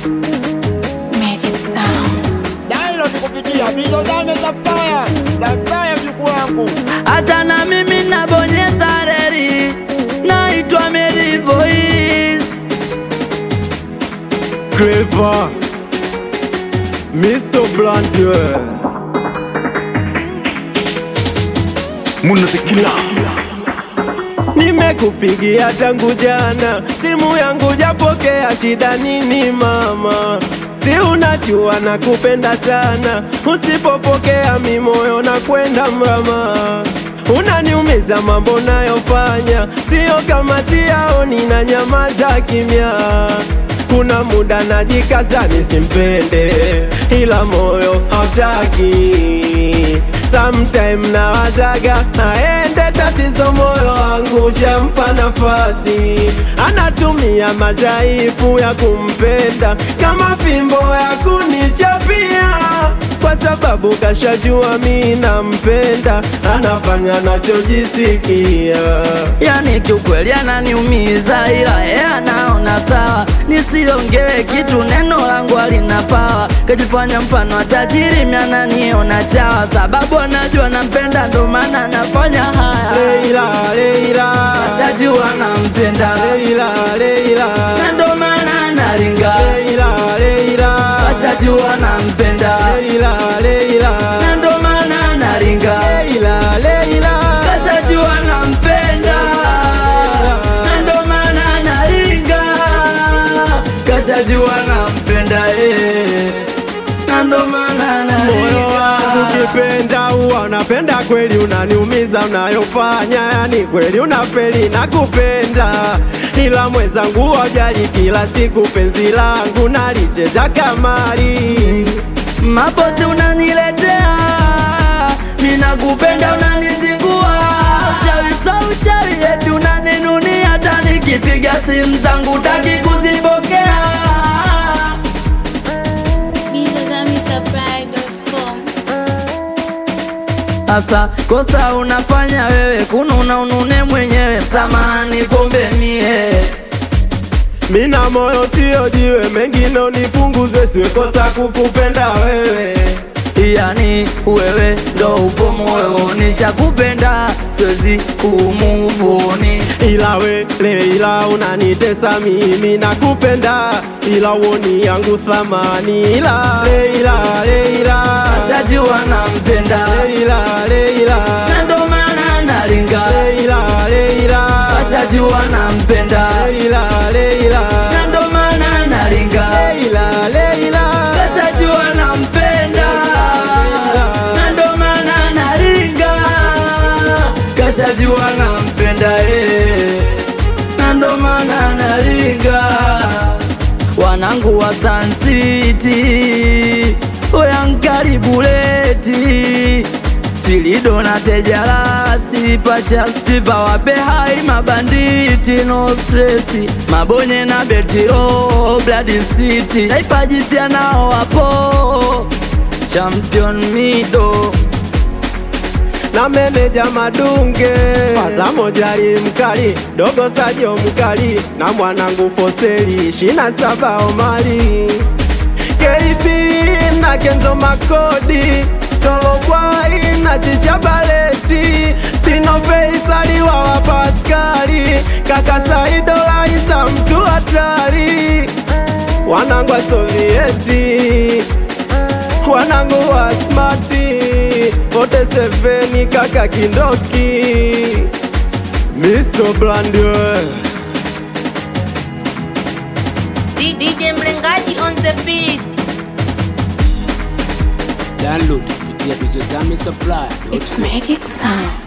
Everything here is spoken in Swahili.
Magic Sound. Download kupitia Bizo Zame Supplier, Supplier mjukuu wangu. hata na mimi nabonyeza reli, naitwa Mary Voice. Clever Miso Blandier Munazikila Nimekupigia tangu jana, simu yangu japokea, shida nini mama? Si unajua nakupenda sana, usipopokea mi moyo na kwenda mrama. Unaniumiza mambo nayofanya, sio kama siyaoni na nyamaza kimya. Kuna muda najikaza nisimpende, ila moyo hautaki Sometime nawazaga aende, tatizo moyo wangu shampa nafasi, anatumia madhaifu ya kumpenda kama fimbo ya kunichapia, kwa sababu kashajua mi nampenda, anafanya nachojisikia. Yani kiukweli ananiumiza, ila yeye anaona sawa, nisiongee kitu, neno langu halina pawa. Kajifanya mfano wa tajiri, mimi ananiona chawa, sababu anajua nampenda, ndo maana anafanya haya. Leila, Leila, Ashajua nampenda, Leila, Leila, na ndo maana analinga. Leila, Leila, Ashajua nampenda, Leila, Leila, na ndo maana analinga. Leila, Leila. Kashajua nampenda na ndo maana analinga. Kashajua nampenda eh, na ndo maana Moyo wangu analinga. kipenda huwa unapenda kweli, unaniumiza unayofanya, yani kweli unafeli na kupenda, ila mwenzangu wajali, kila siku penzi langu nalicheza kamari. Mapozi unaniletea, mina kupenda unanizingua, uchawi sa uchawi eti unaninunia, hata nikipiga simu zangu taki kuzipokea. BizozamiSupply.com. Asa kosa unafanya wewe, kununa unune mwenyewe, samahani pombe mie Mina moyo sio jiwe, mengine unipunguze, siwekosa kukupenda wewe. yani wewe ndo upo moyo, nishakupenda siwezi kumuvuni. Ila we Leila unanitesa mimi nakupenda, ila uoni yangu thamani. Ila Leila, Leila, Ashajua nampenda Leila, Leila, na ndo maana nalinga. Leila, Leila, Ashajua nampenda Leila, Leila, na ndo maana nalinga. Leila, Leila, Ashajua nampenda na ndo maana nalinga. Kashajua nampenda eh, na ndo maana nalinga. Wanangu wa Sun City, oyankari buleti Chilido na tejalasi pacha stiva wape hai mabanditi no stresi mabonye na betiro blood city taifa jipya nao wapo champion mido na meneja Madunge, Faza Mojari mkali, dogo Sajo mkali, na mwanangu Foseli shina saba Omari, KP na Kenzo Makodi, Cholo Bwai na Chicha Baleti, Tino Faisali wa wa Paskali, kaka Saido Laisa mtu hatari, wanangu wa Sovieti wanangu wa smati 47 kaka kindoki miso blandwe DJ Mlengaji on the beat. download kupitia Bizozame Supply. It's Magic Sound.